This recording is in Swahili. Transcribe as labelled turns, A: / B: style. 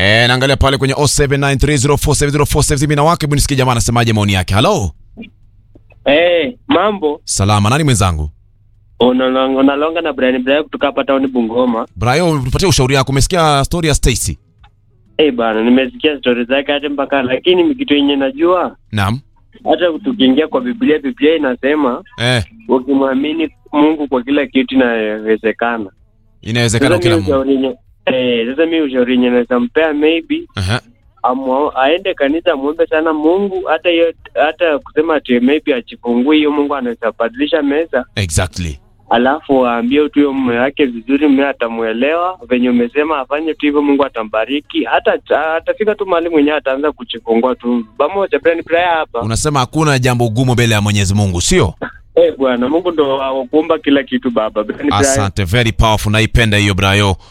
A: Eh, naangalia pale kwenye 0793047047 mimi na wake hebu nisikie jamaa anasemaje maoni yake. Hello.
B: Eh, mambo
A: Salama, nani mwenzangu?
B: unalonga unalonga na Brian Brian kutoka hapa town Bungoma.
A: Brayo, tupatie ushauri wako. Umesikia story ya Stacy?
B: Eh bana, nimesikia stori zake hata mpaka, lakini kitu yenye najua
A: Naam.
B: hata tukiingia kwa Biblia, Biblia inasema
A: Eh,
B: ukimwamini Mungu kwa kila kitu inawezekana.
A: inawezekana
B: Sasa
A: kila
B: mi
A: mtu.
B: ushauri yenye eh, sasa mi ushauri yenye naweza mpea maybe
A: Aha.
B: amwa, aende kanisa muombe sana Mungu, hata hiyo hata kusema ati maybe ajifungue hiyo, Mungu anaweza badilisha meza
A: Exactly.
B: alafu waambie tu hiyo mume wake vizuri, mume atamuelewa venye umesema afanye tu hivyo, Mungu atambariki. Hata atafika tu mahali mwenyewe ataanza kuchifungua tu pamoja. Brian Prayer hapa
A: Unasema hakuna jambo gumu mbele ya Mwenyezi Mungu, sio?
B: eh, bwana Mungu ndo akuumba kila kitu baba. Brian Prayer.
A: Asante, very powerful. Naipenda hiyo Brayo.